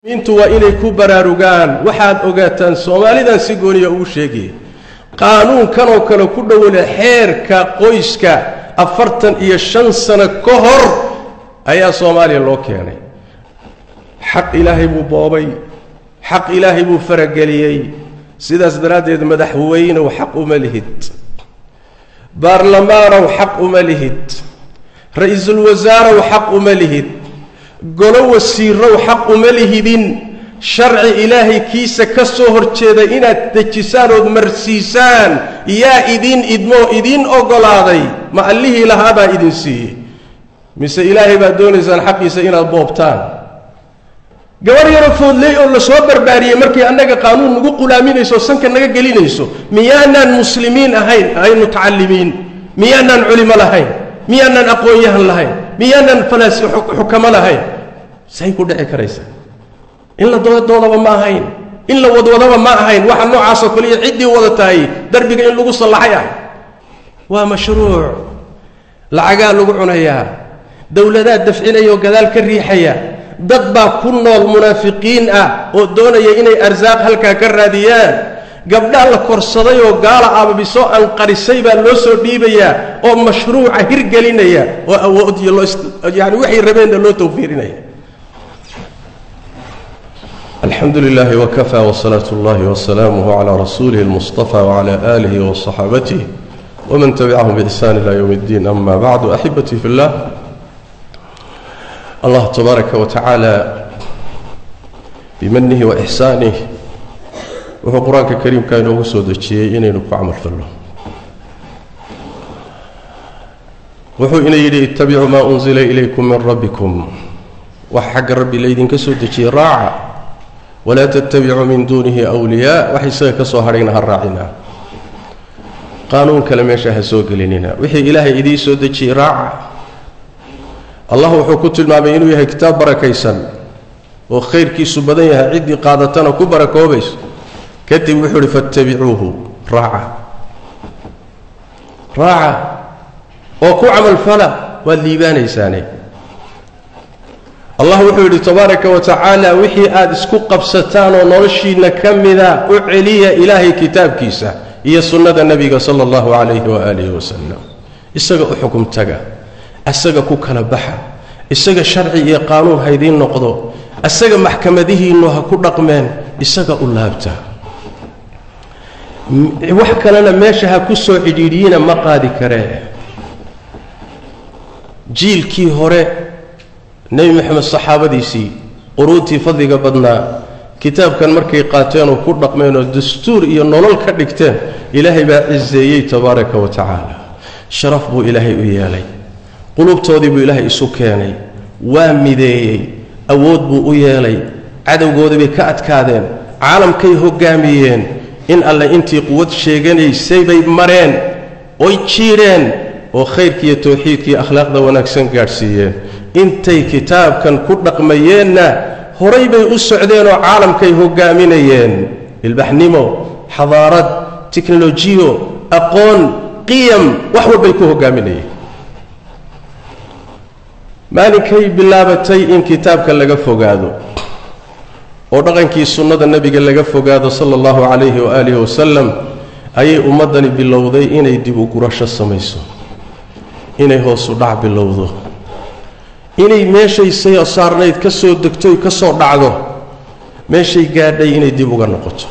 intu waa inay ku baraarugaan waxaad ogaataan soomaalidan si gooniya ugu sheegaya qaanuunkanoo kale ku dhowle xeerka qoyska afartan iyo shan sano ka hor ayaa soomaaliya loo keenay xaq ilaahay buu boobay xaq ilaahay buu farageliyey sidaas daraaddeed madaxweynow xaq uma lihid baarlamaanow xaq uma lihid ra-iisul wasaarow xaq uma lihid golo wasiirow xaq uma lihidin sharci ilaahay kiisa ka soo horjeeda inaad dejisaan ood marsiisaan yaa idin idmoo idiin oggolaaday ma allihii lahaabaa idin siiyey mise ilaahay baad doonaysaan xaqiisa inaad boobtaan gabarh yaro foodley oo la soo barbaariyey markay annaga qaanuun nagu qulaaminayso sanka naga gelinayso miyaanaan muslimiin ahayn ahayn mutacallimiin miyaanaan culimo lahayn miyaanaan aqoon-yahan lahayn miyaanaan falaasi xukamo lahayn say ku dhici karaysa in la dooddoodaba ma ahayn in la wadwadaba ma ahayn waxa noocaasoo kale iyo ciddii wada tahay darbiga in lagu sallaxay ah waa mashruuc lacagaa lagu cunayaa dowladaa dafcinaya oo gadaal ka riixaya dad baa ku nool munaafiqiin ah oo doonaya inay arsaaq halkaa ka raadiyaan gabdhaa la korsaday oo gaala aababisoo anqarisay baa loo soo dhiibayaa oo mashruuca hirgelinaya oo awood iyo loo yani waxay rabeenna loo tawfiirinaya alxamdu lilahi wkafaa wsalaatu اllahi wsalaamuh cla rasuulihi اlmustafa wcla alihi wصaxaabatih wman tabicahum bixsan ila ywm اddin ama bacdu axibatii fi اllah allah tabaaraka wa tacaala bimanihi waixsaanih wuxuu qur-aanka kariimka inoogu soo dejiyey inaynu ku camal falno wuxuu ina yidhi ittabicuu maa unzila ilaykum min rabbikum wax xagga rabbi laydinka soo dejiyey raaca walaa tattabicuu min duunihi wliyaa wax isaga ka soo hadhayna ha raacina qaanuun kale meesha ha soo gelinina wixii ilaahay idiin soo dejiyey raaca allah wuxuu ku tilmaamay inuu yahay kitaab barakaysan oo khayrkiisu badan yahay ciddii qaadatana ku barakoobayso kadib wuxuu ihi fattabicuuhu raaca raaca oo ku camalfala waad liibaanaysaane allah wuxuu yidhi tabaaraka wa tacaala wixii aada isku qabsataan oo noloshiinna ka mida u celiya ilaahay kitaabkiisa iyo sunnada nebiga sala allahu calayhi waaalihi wasalam isaga u xukum taga isaga ku kala baxa isaga sharci iyo qaanuun haydiin noqdo isaga maxkamadihiinnu ha ku dhaqmeen isaga u laabta wax kalena meesha ha ku soo cidhiidhiyina ma qaadi karee jiilkii hore nebi moxamed saxaabadiisii quruuntii fadliga badnaa kitaabkan markay qaateen oo ku dhaqmeen oo dastuur iyo nolol ka dhigteen ilaahay baa ciseeyey tabaaraka wa tacaala sharaf buu ilaahay u yeelay qulubtoodii buu ilaahay isu keenay waa mideeyey awood buu u yeelay cadowgoodii bay ka adkaadeen caalamkay hoggaamiyeen in alle intii quwad sheeganaysay bay mareen oy jiidheen oo khayrkiiyo towxiidkiiyo akhlaaqda wanaagsan gaadhsiiyeen intay kitaabkan ku dhaqmayeenna horay bay u socdeen oo caalamkay hoggaaminayeen ilbaxnimo xadaarad tiknolojiyo aqoon qiyam wax walbay ku hoggaaminayeen maalinkay bilaabatay in kitaabka laga fogaado oo dhaqankii sunnada nebiga laga fogaado sala allahu calayhi waaalihi wasalam ayay ummaddani bilowday inay dib u gurasho samayso inay hoosu dhac bilowdo inay meeshay say saarnayd ka soo degtoy ka soo dhacdo meeshay gaadhay inay dib uga noqoto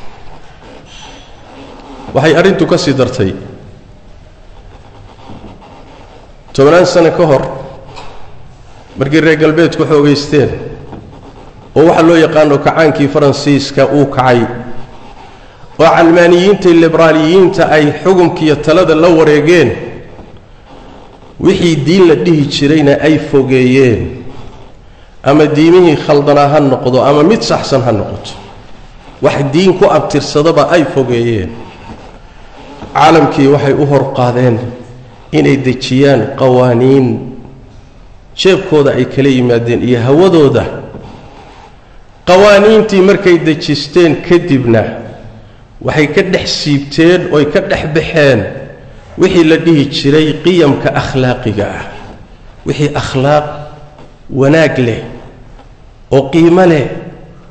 waxay arrintu ka sii dartay tobannaan sano ka hor markii reer galbeedku xoogaysteen oo waxaa loo yaqaano kacaankii faransiiska uu kacay oo calmaaniyiinta liberaaliyiinta ay xukumkiiyo talada la wareegeen wixii diin la dhihi jirayna ay fogeeyeen ama diimihii khaldanaa ha noqdo ama mid saxsan ha noqoto wax diin ku abtirsadaba ay fogeeyeen caalamkii waxay u horqaadeen inay dejiyaan qawaaniin jeebkooda ay kala yimaadeen iyo hawadooda qawaaniintii markay dejisteen kadibna waxay ka dhex siibteen oy ka dhex baxeen wixii la dhihi jiray qiyamka akhlaaqiga ah wixii akhlaaq wanaag leh oo qiimo leh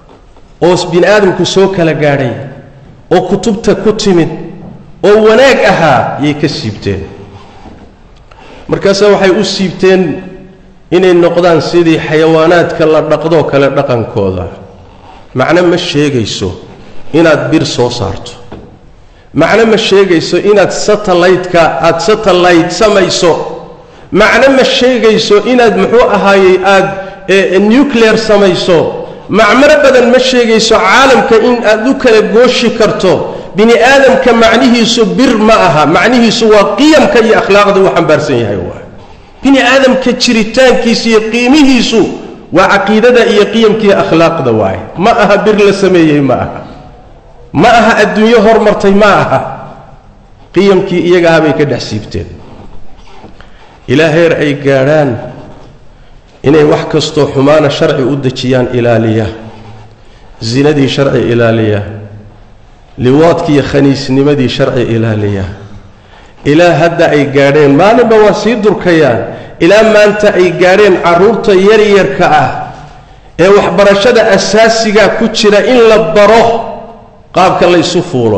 oo bini aadamku soo kala gaadhay oo kutubta ku timid oo wanaag ahaa yay ka siibteen markaase waxay u siibteen inay noqdaan sidii xayawaanaadka la dhaqdoo kale dhaqankooda macno ma sheegayso inaad bir soo saarto macno ma sheegayso inaad satellaytka aada satellite samayso macno ma sheegayso inaad muxuu ahaayey aada nuclear samayso macmaro badan ma sheegayso caalamka in aad u kala gooshi karto bini aadamka macnihiisu bir ma aha macnihiisu waa qiyamka iyo akhlaaqda uu xambaarsan yahay waa bini aadamka jiritaankiisa iyo qiimihiisu waa caqiidada iyo qiyamkiiyo akhlaaqda waaye ma aha bir la sameeyey ma aha ma aha adduunyo hormartay ma aha qiyamkii iyaga ah bay ka dhex siibteen ilaa heer ay gaadhaan inay wax kastoo xumaana sharci u dejiyaan ilaaliya zinadii sharci ilaaliya liwaadkiiyo khaniisnimadii sharci ilaaliya ilaa hadda ay gaadheen maalinba waa sii durkayaan ilaa maanta ay gaadheen carruurta yaryarka ah ee waxbarashada asaasiga ku jira in la baro qaabka laysu fuulo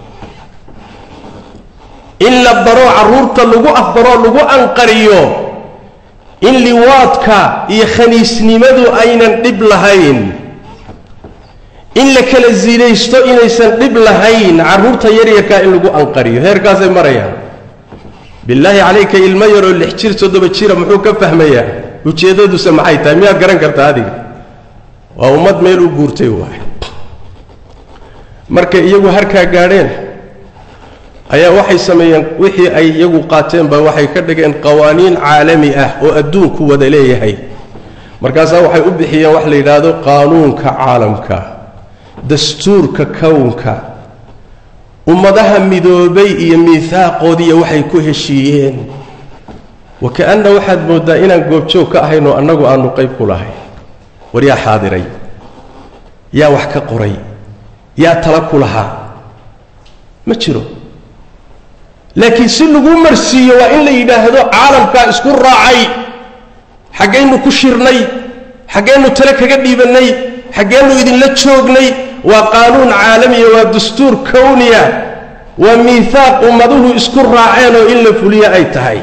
in la baro carruurta lagu afbaro lagu anqariyo in liwaadka iyo khaniisnimadu aynan dhib lahayn in la kala sinaysto inaysan dhib lahayn carruurta yaryarkaa in lagu anqariyo heerkaasay marayaan bilaahi calayka ilmo yaroo lix jir toddoba jira muxuu ka fahmayaa ujeeddaduse maxay tahay miyaad garan kartaa adiga waa ummad meel u guurtay waay markay iyagu harkaa gaadheen ayaa waxay sameeyeen wixii ay iyagu qaateenba waxay ka dhigeen qawaaniin caalami ah oo adduunku wada leeyahay markaasaa waxay u bixiyeen wax la yidhaahdo qaanuunka caalamka dastuurka kownka ummadaha midoobay iyo miihaaqoodiiyo waxay ku heshiiyeen wa ka-anna waxaad mooddaa inaan goobjoog ka ahayn oo annagu aanu qayb ku lahay war yaa xaadiray yaa wax ka qoray yaa tala ku lahaa ma jiro laakiin si lagu marsiiyo waa in la yidhaahdo caalamkaa isku raacay xaggaynu ku shirnay xaggaynu tale kaga dhiibannay xaggeennu idinla joognay waa qaanuun caalamiya waa dastuur kowniya waa miihaaq ummaduhu isku raaceen oo in la fuliyo ay tahay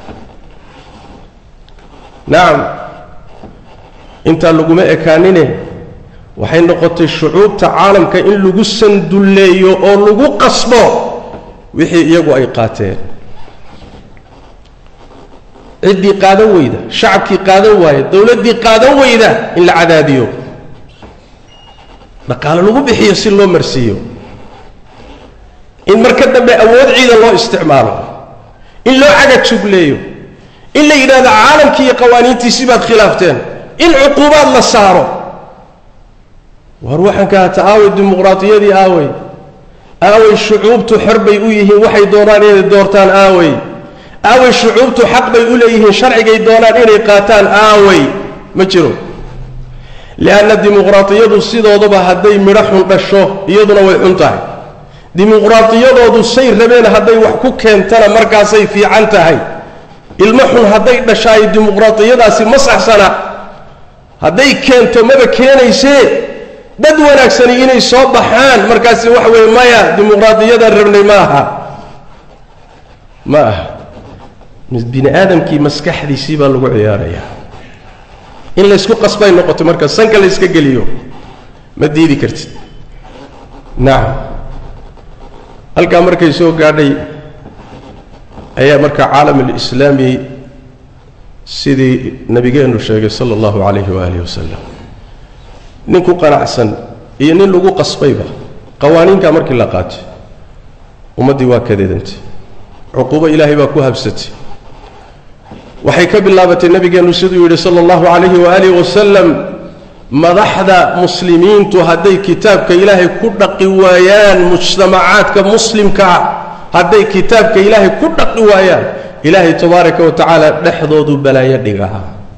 nacam intaa laguma ekaanine waxay noqotay shucuubta caalamka in lagu sandulleeyo oo lagu qasbo wixii iyagu ay qaateen ciddii qaadan weyda shacabkii qaadan waaya dowladdii qaadan weyda in la cadaadiyo dhaqaale lagu bixiyo si loo marsiiyo in marka dambe awood ciidan loo isticmaalo in loo caga jugleeyo in la yidhahdo caalamkii iyo qawaaniintiisii baad khilaafteen in cuquubaad la saaro war waxaan ka hata aaway dimuqraadiyadii aaway aaway shucuubtu xor bay u yihiin waxay doonaan inay doortaan aaway aaway shucuubtu xaq bay u leeyihiin sharcigay doonaan inay qaataan aaway ma jiro lianna dimuqraadiyadu sidoodaba hadday midho xun dhasho iyaduna way xun tahay dimuqraadiyadoodu say rabeen hadday wax ku keentana markaasay fiican tahay ilmo xun hadday dhashaayo dimuqraadiyadaasi ma saxsana hadday keento maba keenaysee dad wanaagsani inay soo baxaan markaasi waxa weeye maya dimuqraadiyadan rabnay ma aha ma aha bini aadamkii maskaxdiisii baa lagu ciyaarayaa in laysku qasbay noqoto marka sanka la yska geliyo ma diidi kartid nacam halkaa markay soo gaadhay ayaa marka caalam alislaami sidii nabigeennu sheegay sala allahu calayhi waaalih wasalam nin ku qanacsan iyo nin lagu qasbayba qawaaniinkaa markii la qaatay ummaddii waa kadeedantay cuquubo ilaahay baa ku habsatay waxay ka bilaabatay nabigeennu siduu yidhi sala allahu calayhi waaalih wasalam madaxda muslimiintu hadday kitaabka ilaahay ku dhaqi waayaan mujtamacaadka muslimka ah hadday kitaabka ilaahay ku dhaqi waayaan ilaahay tabaaraka wa tacaala dhexdoodu balaayo dhigaa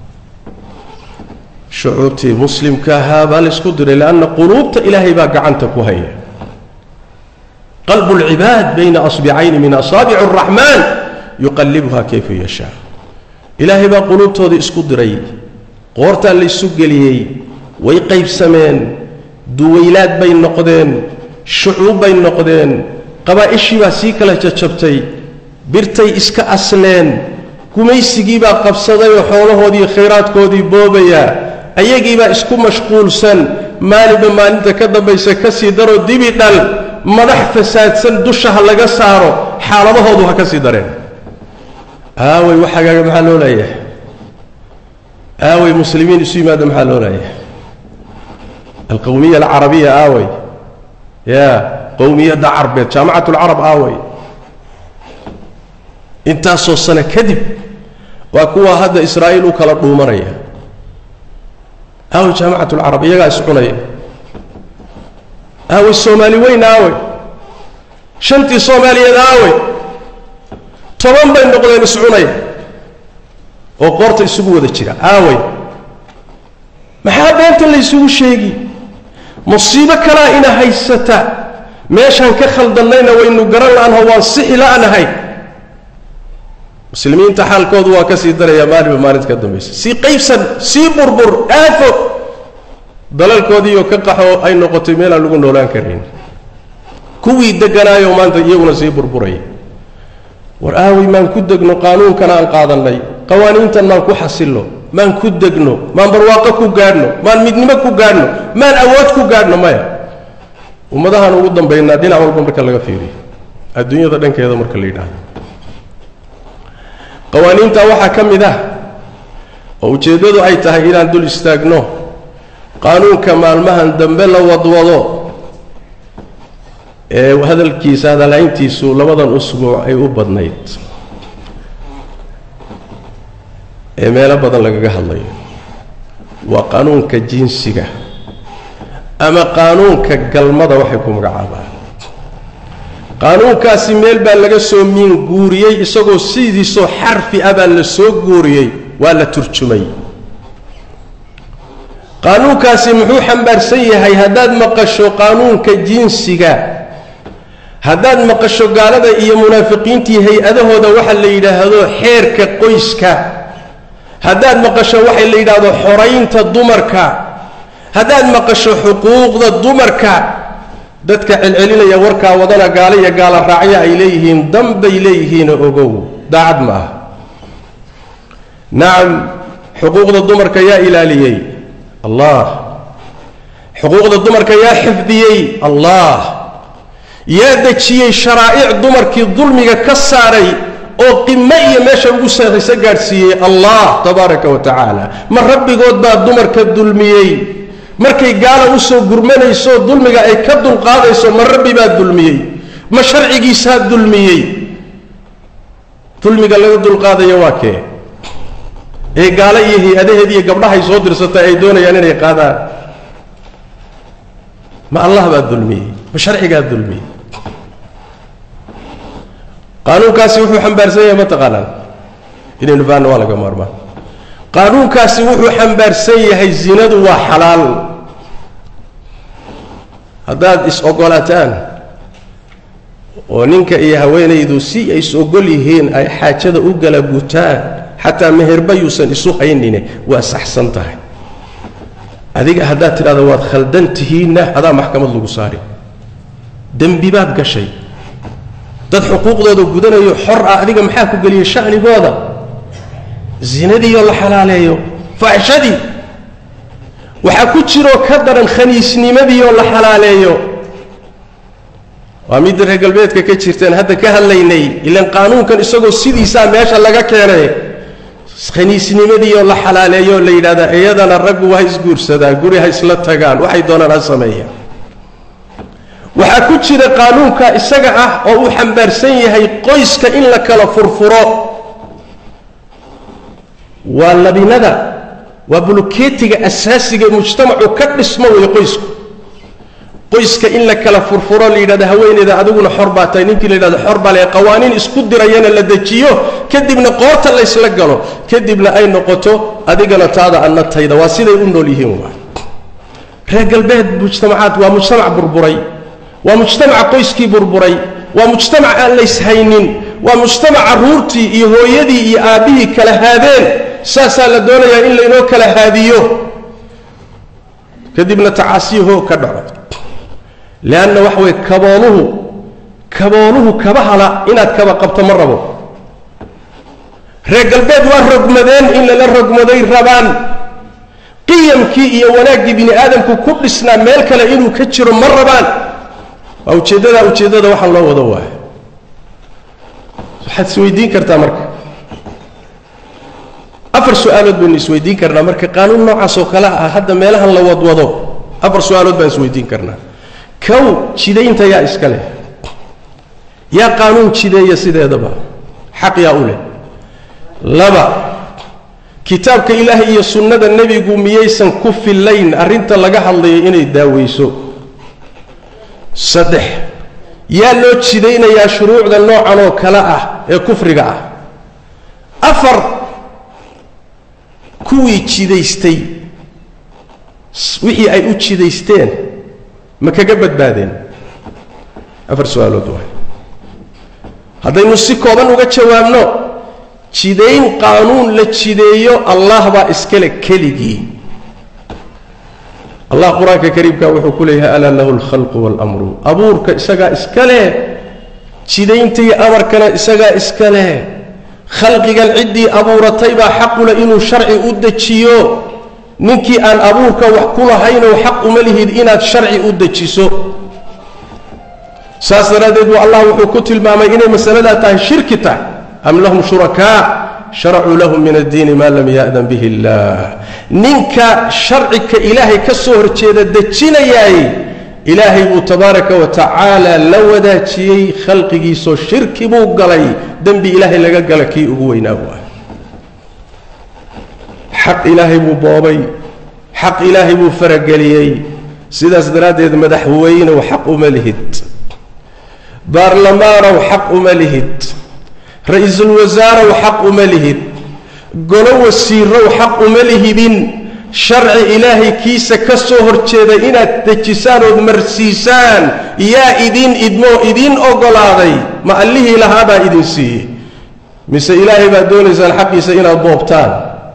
shucuubtii muslimka ahaa baa laysku diray lianna quluubta ilaahay baa gacanta ku haya qalbu lcibaad bayna asbicayni min asaabici araxmaan yuqallibuha kayfa yashaa ilaahay baa quluubtoodii isku diray qoortaa laysu geliyey way qaybsameen duwaylaad bay noqdeen shucuub bay noqdeen qabaa'ishii baa sii kala jajabtay birtay iska asleen gumaysigii baa qabsaday oo xoolahoodii khayraadkoodii boobayaa ayagiibaa isku mashquulsan maalinba maalinta ka dambaysa ka sii daroo dibi dhal madax fasaadsan dusha ha laga saaro xaaladahoodu ha ka sii dareen aaway waxagaaga maxaa loo leeyahay aaway muslimiin isu yimaada maxaa loo leeyahay alqowmiya alcarabiya aaway ya qowmiyadda carbeed jaamacat lcarab aaway intaasoo sano kadib waa kuwa hadda israa'iil u kala dhuumanaya aaway jaamacat lcarab iyagaa iscunaya aaway soomaali weyn aaway shantii soomaaliyeed aaway toban bay noqdeen iscunaya oo qoorta isugu wada jira aaway maxaa beenta la ysugu sheegi musiibo kalaa ina haysata meeshaan ka khaldannayna waynu garan la'anho waan sixi la'nahay muslimiinta xaalkoodu waa ka sii daraya maalinba maalinta ka dambaysa sii qaybsan sii burbur aafo dalalkoodiioo ka qaxo ay noqotay meelaan lagu noolaan karayn kuwii degganaayoo maanta iyaguna sii burburaya war aaway maan ku degno qaanuunkan aan qaadannay qawaaniintan maan ku xasilno maan ku degno maan barwaaqo ku gaadhno maan midnimo ku gaadhno maan awood ku gaadhno maya ummadahaan ugu dambaynaa dhinac walba marka laga fiiriyo adduunyada dhankeeda marka la yidhaahdo qawaaniinta waxaa ka mid ah oo ujeeddadu ay tahay inaan dul istaagno qaanuunka maalmahan dambe la wadwado ee hadalkiisa hadalhayntiisu labadan usbuuc ay u badnayd ee meelo badan lagaga hadlayo waa qaanuunka jinsiga ama qaanuunka galmada waxay ku magacaabaan qaanuunkaasi meel baa laga soo miin guuriyey isagoo sidiisoo xarfi ah baa la soo guuriyey waa la turjumay qaanuunkaasi muxuu xambaarsan yahay haddaad maqasho qaanuunka jinsiga haddaad maqasho gaalada iyo munaafiqiintii hay-adahooda waxa la yidhaahdo xeerka qoyska haddaad maqasho waxa la yidhaahdo xoraynta dumarka haddaad maqasho xuquuqda dumarka dadka celcelinaya warkaa wadana gaalo iyo gaala raacya ay leeyihiin danbay leeyihiinoo ogow daacad ma ah nacam xuquuqda dumarka yaa ilaaliyey allah xuquuqda dumarka yaa xifdiyey allah yaa dejiyey sharaa'ic dumarkii dulmiga ka saaray oo qimo iyo meesha ugu sarraysa gaadhsiiyey allah tabaaraka wa tacaala ma rabbigood baa dumarka dulmiyey markay gaala usoo gurmanayso dulmiga ay ka dulqaadayso ma rabbi baa dulmiyey ma sharcigiisaa dulmiyey dulmiga laga dulqaadayo waa kee ee gaalo iyo hay-adaheed iyo gabdhahay soo dirsatay ay doonayaan inay qaadaan ma allah baa dulmiyey ma sharcigaa dulmiyey qaanuunkaasi wuxuu xambaarsan yahay ma taqaanaan inaynu fahanno waa laga maarmaan qaanuunkaasi wuxuu xambaarsan yahay zinadu waa xalaal haddaad is-ogolaataan oo ninka iyo haweenaydu si ay is-ogol yihiin ay xaajada u gala gutaan xataa meherba yuusan isu haynine waa saxsan tahay adiga haddaad tidhahdo waad khaldan tihiinna adaa maxkamad lagu saari dembi baad gashay dad xuquuqdooda gudanayo xor ah adiga maxaa ku geliyey sha'nigooda zinadiioo la xalaaleeyo faaxishadii waxaa ku jiroo ka daran khaniisnimadiioo la xalaaleeyo waa midda reer galbeedka ka jirteen hadda ka hadlaynay ilaan qaanuunkan isagoo sidiisaa meesha laga keenay khaniisnimadiioo la xalaaleeyo la yidhahdaa iyadana raggu ha isguursadaan guri ha isla tagaan waxay doonaan ha sameeyaan waxaa ku jira qaanuunka isaga ah oo uu xambaarsan yahay qoyska in la kala furfuro waa labinada waa bulukeetiga asaasiga mujtamacu ka dhismo weeye qoysku qoyska in la kala furfuro la yidhahdo haweeneyda adiguna xor baa tahay ninkii la yidhahdo xor baa le qawaaniin isku dirayana la dejiyo kadibna qoorta laysla galo kadibna ay noqoto adigana taada anna tayda waa siday u nool yihiin waa reer galbeed mujtamacaad waa mujtamac burburay waa mujtamaca qoyskii burburay waa mujtamac aan layshaynin waa mujtamac carruurtii iyo hooyadii iyo aabbihii kala haadeen saasaa la doonayaa in laynoo kala haadiyo kadibna tacaasiyaho ka dhaco leanna waxa weye kabooluhu kabooluhu kaba hala inaad kaba qabto ma rabo reer galbeed waa rogmadeen in lala rogmaday rabaan qiyamkii iyo wanaaggii bini aadamku ku dhisnaa meel kale inuu ka jiro ma rabaan waa ujeeddada ujeeddada waxaan loo wado waay waxaad isweydiin kartaa marka afar su-aalood baynu isweydiin karnaa marka qaanuun noocaas oo kale ah hadda meelahan la wadwado afar su-aalood baan isweydiin karnaa kow jidaynta yaa iska leh yaa qaanuun jideeya sideedaba xaq yaa u leh laba kitaabka ilaahay iyo sunnada nebigu miyaysan ku fillayn arrinta laga hadlayo inay daaweyso saddex yaa loo jidaynayaa shuruucda noocan oo kale ah ee kufriga ah afar kuwii jidaystay wixii ay u jidaysteen ma kaga badbaadeen afar su-aalood waay haddaynu si kooban uga jawaabno jidayn qaanuun la jideeyo allah baa iskale keligii allah qur-aanka kariimka wuxuu ku leeyahay alaa lahu alkhalqu waalamru abuurka isagaa iska leh jidaynta iyo amarkana isagaa iska leh khalqigan ciddii abuuratay baa xaqule inuu sharci u dejiyo ninkii aan abuurka wax ku lahaynow xaq uma lihid inaad sharci u dejiso saas daraaddeed buu allah wuxuu ku tilmaamay inay masaladaa tahay shirki tahay am lahum shurakaa sharacuu lahum min addiini maa lam ya'dan bihi illaah ninka sharcika ilaahay ka soo horjeeda dejinayaay ilaahay buu tabaaraka wa tacaala la wadaajiyey khalqigiisoo shirki buu galay dembi ilaahay laga gala kii ugu weynaa buu ah xaq ilaahay buu boobay xaq ilaahay buu farageliyey sidaas daraaddeed madaxweynow xaq uma lihid baarlamaanow xaq uma lihid ra-iisul wasaarow xaq uma lihid golo wasiirow xaq uma lihidin sharci ilaahay kiisa ka soo horjeeda inaad dejisaan ood marsiisaan yaa idin idmoo idin oggolaaday ma allihii lahaabaa idin siiyey mise ilaahay baad doonaysaan xaqiisa inaad boobtaan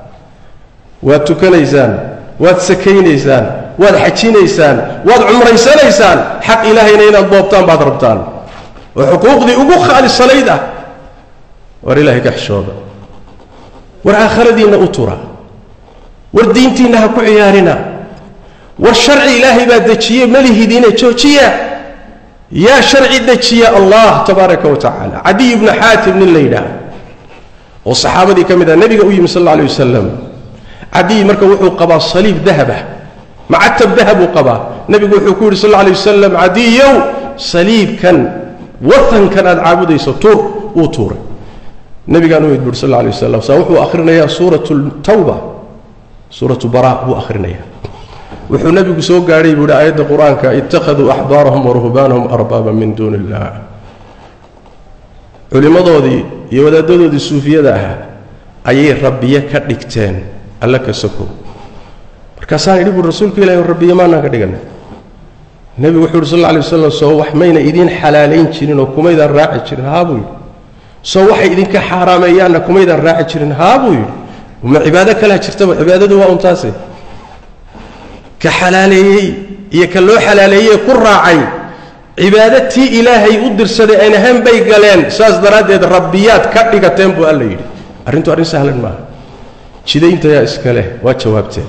waad tukanaysaan waad sakaynaysaan waad xajinaysaan waad cumraysanaysaan xaq ilaahayna inaad boobtaan baad rabtaan oo xuquuqdii ugu khaalisanayd ah war ilaahay ka xishooda war aakhiradiinna u tura war diintiinna ha ku ciyaarina war sharci ilaahay baa dejiye malihidiine joojiya yaa sharci dejiya allah tabaaraka wa tacaala cadiy ibnu xaatim nin la yidhaah oo saxaabadii ka mid ah nebiga u yimi sal alla alay wasalam cadiy marka wuxuu qabaa saliib dahabah macatab dahabuu qabaa nebigu wuxuu ku yidhi sal alla alay wasalam cadiyow saliibkan watankan aad caabudayso tuur wuu tuuray nebigaan u idbur sal alla alay wasalam saa wuxuu akhrinayaa suuratu tawba suuratu bara buu akhrinayaa wuxuu nebigu soo gaadhay buu yidhi aayadda qur-aanka ittakhaduu axbaarahum waruhbaanahum arbaaba min duuni illah culimmadoodii iyo wadaadadoodii suufiyada ahaa ayay rabbiye ka dhigteen alle ka sokow markaasaan idhi buui rasuulka ilahi rabbiye maanaan ka dhiganay nebigu wuxuu yidhi sal alla alay wasalam soo wax mayna idiin xalaalayn jirin oo kumaydaan raaci jirin haa buu yidhi soo waxay idinka xaaraameeyaanna kumaydaan raaci jirin haa buu yidhi ma cibaado kalaa jirtaba cibaadadu waa untaase ka xalaaleeyey iyo ka loo xalaaleeyey ku raacay cibaado tii ilaahay u dirsaday ayn ahayn bay galeen saas daraaddeed rabbiyaad ka dhigateen buu alla yidhi arrintu arrin sahlan maaha jidayntayaa iska leh waa jawaabteen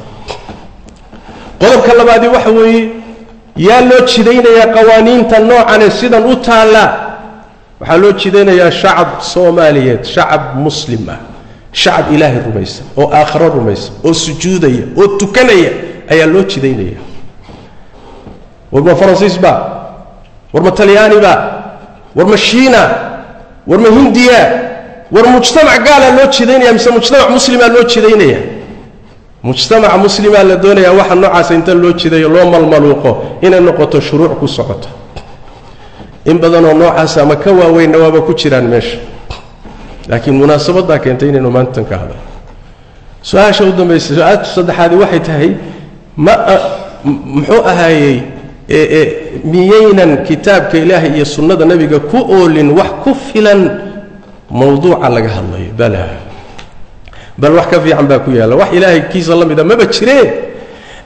qodobka labaadii waxa weeye yaa loo jidaynayaa qawaaniinta noocane sidan u taalla waxaa loo jidaynayaa shacab soomaaliyeed shacab muslim ah shacab ilaahay rumaysan oo aakhiro rumaysan oo sujuudaya oo tukanaya ayaa loo jidaynaya war ma faransiis ba war ma talyaani ba war ma shiina war ma hindiya war mujtamac gaalaa loo jidaynaya mise mujtamac muslimaa loo jidaynaya mujtamaca muslimaa la doonayaa waxa noocaasa inta loo jidayo loo malmaluuqo inay noqoto shuruuc ku socoto in badanoo noocaas ama ka waaweynna waaba ku jiraan meesha laakiin munaasabad baa keentay inaynu maantan ka hadal su-aasha u dambaysa su-aasha saddexaadi waxay tahay ma muxuu ahaayey miyaynan kitaabka ilaahay iyo sunnada nebiga ku oolin wax ku filan mawduuca laga hadlayo bala bal wax ka fiican baa ku yaalla wax ilaahay kiisa la mida maba jireen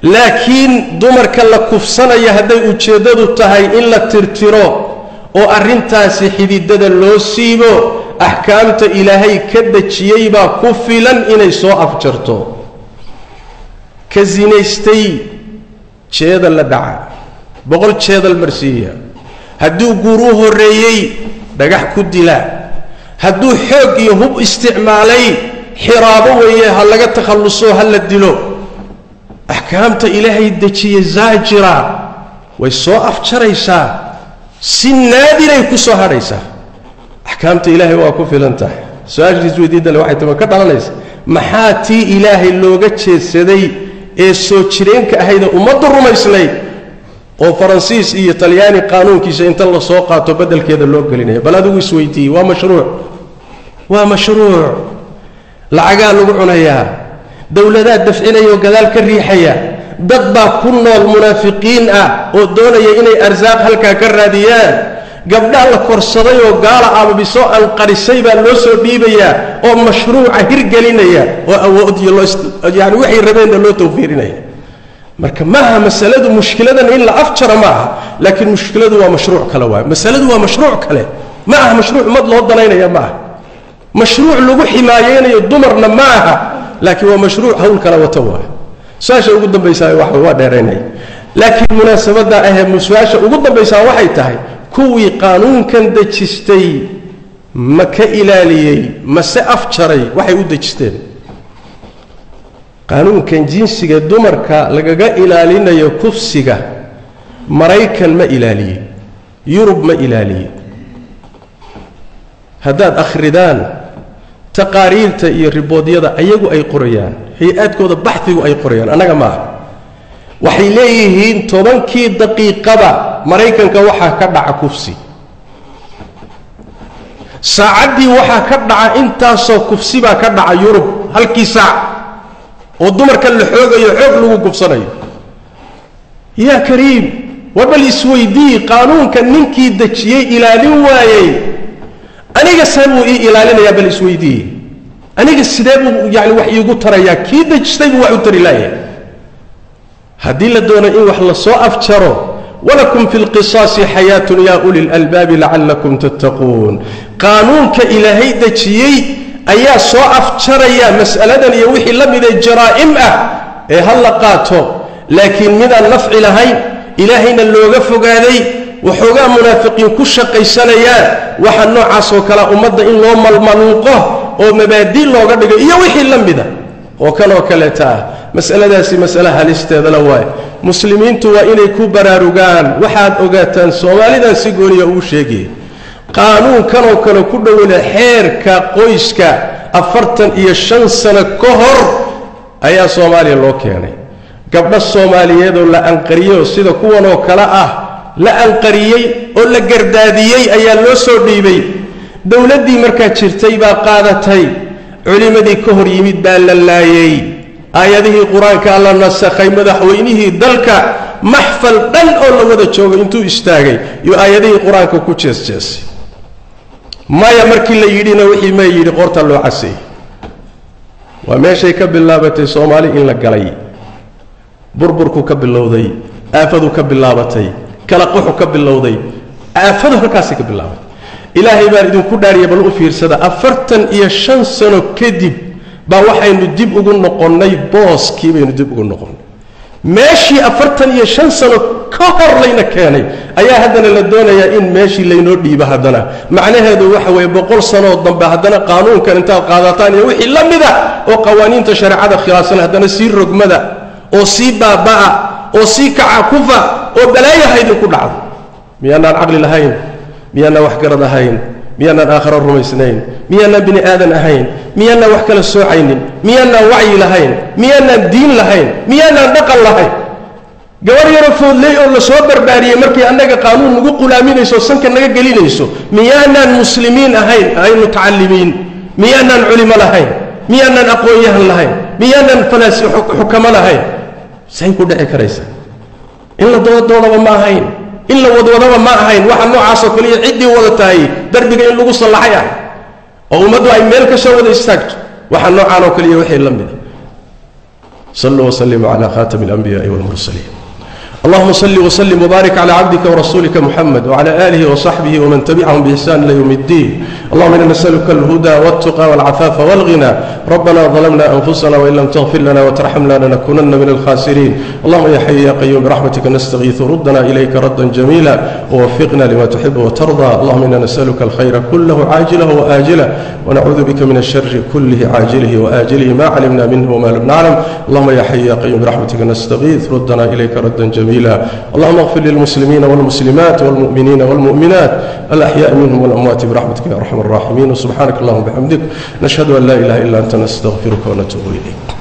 laakiin dumarka la kufsanaya hadday ujeeddadu tahay in la tirtiro oo arrintaasi xididada loo siibo axkaamta ilaahay ka dejiyey baa ku filan inay soo afjarto ka sinaystay jeedal la dhaca boqol jeedal marsiiya hadduu guuruu horreeyey dhagax ku dila hadduu xoog iyo hub isticmaalay xiraabo weeye ha laga takhalluso ha la dilo axkaamta ilaahay dejiye zaajira way soo afjaraysaa si naadiray ku soo hadhaysaa axkaamta ilaahay waa ku filan tahay su-aashiis weydiidale waxay tama ka dhalanaysa maxaa tii ilaahay looga jeedsaday ee soo jireenka ahaydee ummaddu rumaysnayd oo faransiis iyo talyaani qaanuunkiisa inta la soo qaato beddelkeeda loo gelinaya bal adigu isweydiiyey waa mashruuc waa mashruuc lacagaa lagu cunayaa dowladaa dafcinaya oo gadaal ka riixaya dad baa ku nool munaafiqiin ah oo doonaya inay arsaaq halkaa ka raadiyaan gabdhaa la korsaday oo gaala ababisoo anqarisay baa loo soo dhiibayaa oo mashruuca hirgelinaya oo awood iyo loo yani waxay rabeenna loo tawfiirinaya marka maaha masaladu mushkiladan in la afjaro ma aha laakiin mushkiladu waa mashruuc kale waay masaladu waa mashruuc kale ma aha mashruuc ummad loo danaynaya ma aha mashruuc lagu ximaayeynayo dumarna ma aha laakiin waa mashruuc hawl kale wata waay su-aasha ugu dambaysaa waa dheeraynaya laakiin munaasabadda ahee su-aasha ugu dambaysaa waxay tahay kuwii qaanuunkan dejistay ma ka ilaaliyey mase afjaray waxay u dejisteen qaanuunkan jinsiga dumarka lagaga ilaalinayo kufsiga maraykan ma ilaaliye yurub ma ilaaliye haddaad akhridaan taqaariirta iyo riboodyada ayagu ay qorayaan hay-aadkooda baxigu ay qorayaan annaga maaha waxay leeyihiin tobankii daqiiqaba maraykanka waxaa ka dhaca kufsi saacaddii waxaa ka dhaca intaasoo kufsi baa ka dhaca yurub halkii saac oo dumarka la xoogayo xoog lagu gubsanayo yaa kariim war bal isweydii qaanuunka ninkii dejiyey ilaalin waayey aniga see buu ii ilaalinayaa bal isweydii aniga sidee buu yani wax iigu tarayaa kii dejistay buu wax u tari laaya haddii la doono in wax la soo afjaro walakum fi lqisaasi xayaatun yaa uli lalbaabi lacallakum tattaquun qaanuunka ilaahay dejiyey ayaa soo afjaraya mas'aladan iyo wixii la midee jaraa'im ah ee ha la qaato laakiin midaan nafci lahayn ilaahayna looga fogaaday waxoogaa munaafiqiin ku shaqaysanayaan waxa noocaasoo kalea ummadda in loo malmaluuqo oo mabaadi looga dhigo iyo wixii la mida oo kanoo kaleeta ah masaladaasi masale halisteedala waaye muslimiintu waa inay ku baraarugaan waxaad ogaataan soomaalidan si gooniya uu sheegaya qaanuunkanoo kale ku dhowna xeerka qoyska afartan iyo shan sano ka hor ayaa soomaaliya loo keenay gabdho soomaaliyeedoo la anqariyeyoo sida kuwanoo kale ah la anqariyey oo la gardaadiyey ayaa loo soo dhiibay dowladdii markaa jirtay baa qaadatay culimmadii ka hor yimid baa la laayey aayadihii qur-aankaa la nasakhay madaxweynihii dalka maxfal dhan oo la wada joogo intuu istaagay iyo aayadihii qur-aanka ku jeesjeesay maya markii la yidhina wixii may yidhi qoorta loo caseeyey waa meeshay ka bilaabatay soomaali in la galay burburku ka bilowday aafadu ka bilaabatay kala quxu ka bilowday aafadu halkaasay ka bilaabatay ilaahay baan idinku dhaariya bal u fiirsada afartan iyo shan sano kadib baa waxaynu dib ugu noqonnay booskii baynu dib ugu noqonnay meeshii afartan iyo shan sano ka hor layna keenay ayaa haddana la doonayaa in meeshii laynoo dhiibo haddana macnaheedu waxa weeye boqol sanoo dambe haddana qaanuunkan intaad qaadataan iyo wixii la mida oo qawaaniinta shareecada khilaafsan haddana sii rogmada oo sii baaba'a oo sii kaca kufa oo balaayaha idinku dhacdo miyaanaan caqli lahayn miyaanaan waxgarad ahayn miyaanaan aakharo rumaysnayn miyaanaan bini aadan ahayn miyaanaan wax kala soocaynin miyaanaan wacyi lahayn miyaanaan diin lahayn miyaanaan dhaqan lahayn gabar yaro foodley oo la soo barbaariyey markii annaga qaanuun nagu qulaaminayso sanka naga gelinayso miyaanaan muslimiin ahayn ay mutacallimiin miyaanaan culimo lahayn miyaanaan aqoon-yahan lahayn miyaanaan falaasi xukamo lahayn say ku dhici karaysaa in la doodoodaba ma ahayn in la wadwadaba ma ahayn waxa noocaasoo kaliya ciddii wada tahay darbiga in lagu sallaxay ah oo ummaddu ay meel ka soo wada istaagto waxa noocaan oo kaliya wixii la mida saluu wslimuu cala khatami اlanbiyaءi wاlmursaliin اللهم صل وسلم وبارك على عبدك ورسولك محمد وعلى آله وصحبه ومن تبعهم بإحسان إلى يوم الدين اللهم إنا نسألك الهدى والتقى والعفاف والغنى ربنا ظلمنا أنفسنا وإن لم تغفر لنا وترحمنا لنكونن من الخاسرين اللهم يا حي يا قيوم برحمتك نستغيث ردنا إليك ردا جميلا ووفقنا لما تحب وترضى اللهم إنا نسألك الخير كله عاجله وآجله ونعوذ بك من الشر كله عاجله وآجله ما علمنا منه وما لم نعلم اللهم يا حي يا قيوم برحمتك نستغيث ردنا إليك ردا جميلا اللهم اغفر للمسلمين والمسلمات والمؤمنين والمؤمنات الأحياء منهم والأموات برحمتك يا أرحم الراحمين وسبحانك اللهم وبحمدك نشهد أن لا إله إلا أنت نستغفرك ونتوب إليك